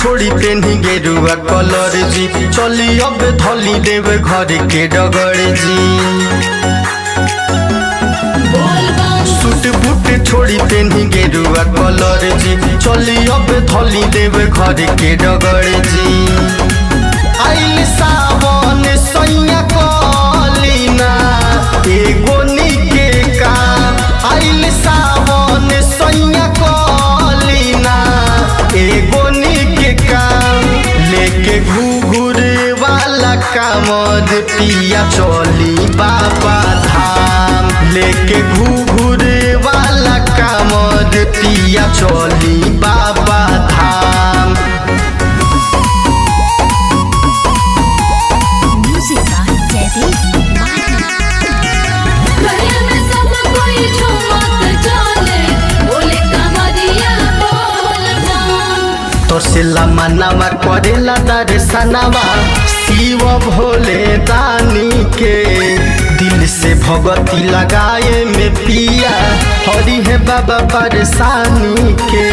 छोड़ी पेन्ही गेरुआ कलर जी चली अब धली देव घर के डगर जी सूट बूट छोड़ी पेन्ही गेरुआ कलर जी चली अब धली देव घर के डगर जी आइल सावन सैया कलीना एगो निके काम आइल सावन सैया कलीना एगो निके काम लेके घूघूर वाला कामद पिया चली बाबा धाम लेके घूघूर वाला कामद पिया चली बाबा धाम Music by Teddy Martin. गले में सब कोई झूमत चले बोले कमरिया बोल जान तोर से मनावा करेला दर्शनवा शिव भोले दानी के दिल से भगती लगाए में पिया हरी है बाबा परेशानी के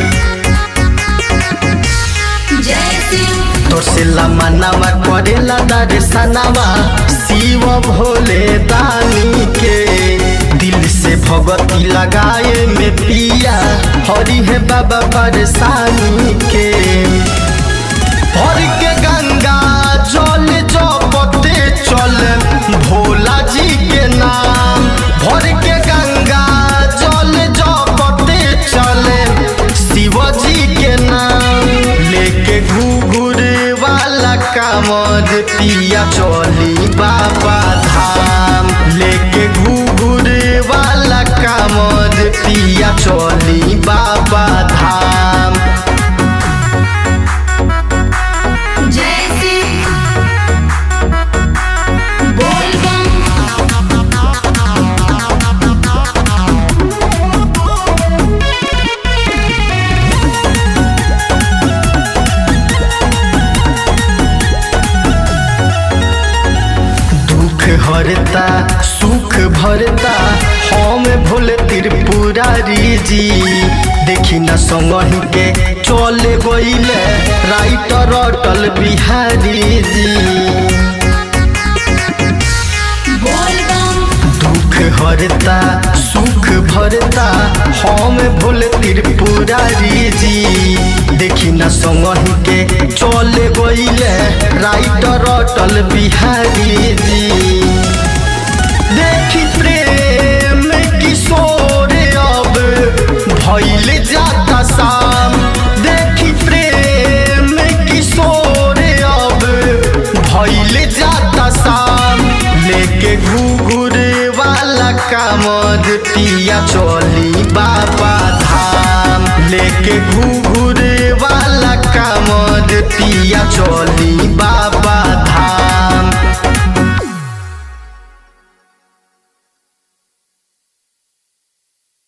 जय शिव तोर से मनावा करेला दर्शनवा शिव भोले दानी के दिल से भगती लगाए में पिया हरी है बाबा परेशानी के भर के गंगा जल जपते चल भोला जी के नाम भर के गंगा जल जपते चले शिव जी के नाम लेके घूघूर वाला कामद पिया चली बाबा धाम लेके घूघूर वाला कामद पिया चली बाबा धाम जय शिव बोल बम दुख हरता सुख भरता हम भोले त्रिपुरारी जी देखी न संगही के चले गईले राइटर अटल बिहारी जी बोल बम दुख हरता सुख भरता हम भोले त्रिपुरारी जी देखी न संगही के चले गईले राइटर अटल बिहारी जी देखी प्रेम किशोर अब भैल जाता शाम देखी प्रेम किशोर अब भैल जाता शाम लेके घूघूर वाला कामद पिया चली बाबा धाम लेके घूघूर वाला कामद पिया चली